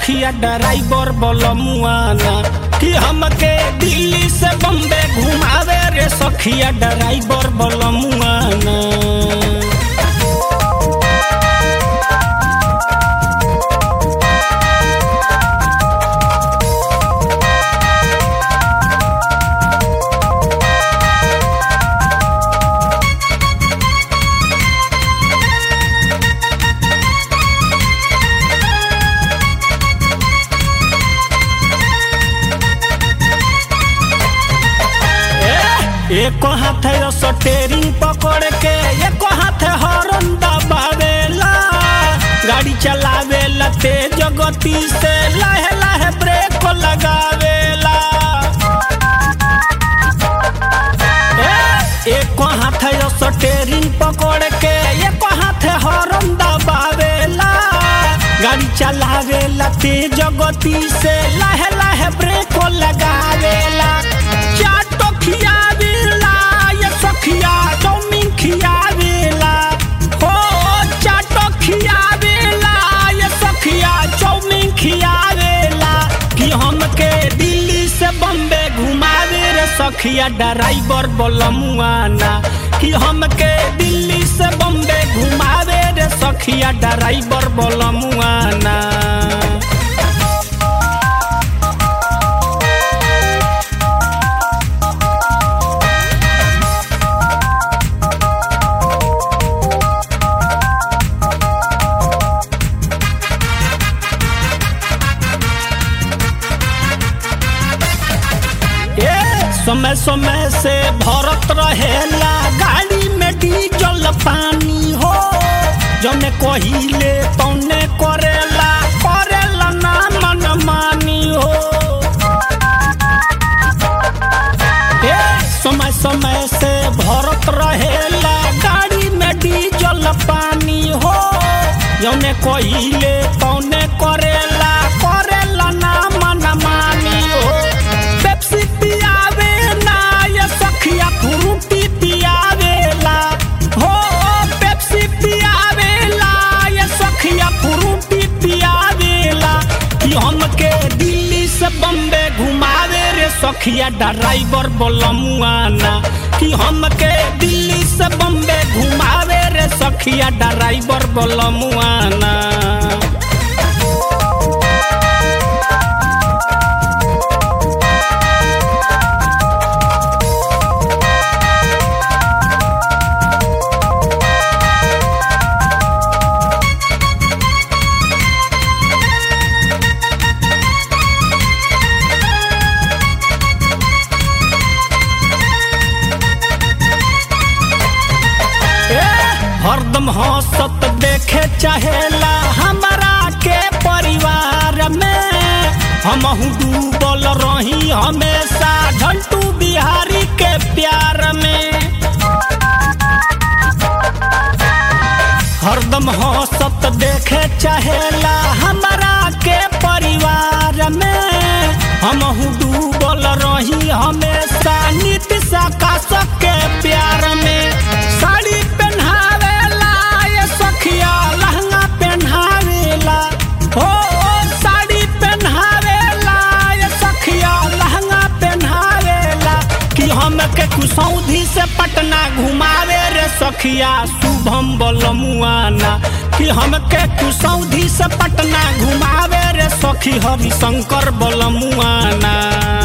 सखिया ड्राइवर बलमुआना कि हमके दिल्ली से बम्बे घुमावे रे सखिया ड्राइवर बलमुआना एक हाथ स्टेरिंग पकड़ के एक हाथ हॉर्न दबावेला गाड़ी चलावेला तेज गति से लहे लहे ब्रेक लगावेला ए, एक हाथ स्टेरिंग पकड़ के एक हाथ हॉर्न दबावेला गाड़ी चलावेला तेज गति से लहे लहे ब्रेक लगावेला चाटो खियावेला ये सखिया चौमिन खियावेला हो चाटो खियावेला ये सखिया चौमिन खियावेला कि हमके दिल्ली से बम्बे घुमावे रे सखिया ड्राइवर बलमुआना कि हमके दिल्ली से बम्बे घुमावे रे सखिया ड्राइवर बलमुआना ए, समय समय से भरत रहेला गाड़ी में डीजल पानी हो जौने कहिले तौने करेला करेला ना मन मानी हो ए, समय समय से भरत रहेला गाड़ी में डीजल पानी हो जौने कहिले तौने करेला करेला ना मन मानी हो पेप्सी पियावे ना ये सखिया फ्रूटी पियावेला हो पेप्सी पियावेला ये सखिया फ्रूटी पियावेला कि हमके दिल्ली से बम्बे घुमावे रे सखिया ड्राइवर बलमुआना कि हमके दिल्ली से बम्बे घुमावे रे सखिया ड्राइवर बलमुआना ए, हरदम हंसत देखे चाहेला हमरा के परिवार में हमहू डूबल रही हमेशा झंटू बिहारी के प्यार में हरदम हंसत देखे चाहेला हमरा के परिवार में हमहू डूबल रही हमेशा नीतीश आकाश के प्यार में साड़ी पहनावेला ये सखिया लहंगा पहनावेला हो साड़ी पहनावेला ये सखिया लहंगा पहनावेला कि हमके कुसौधी से पटना घुमावे रे सखिया शुभम बलमुआना कि हमके कुसौधी से पटना घुमावे रे सखी हरिशंकर बलमुआना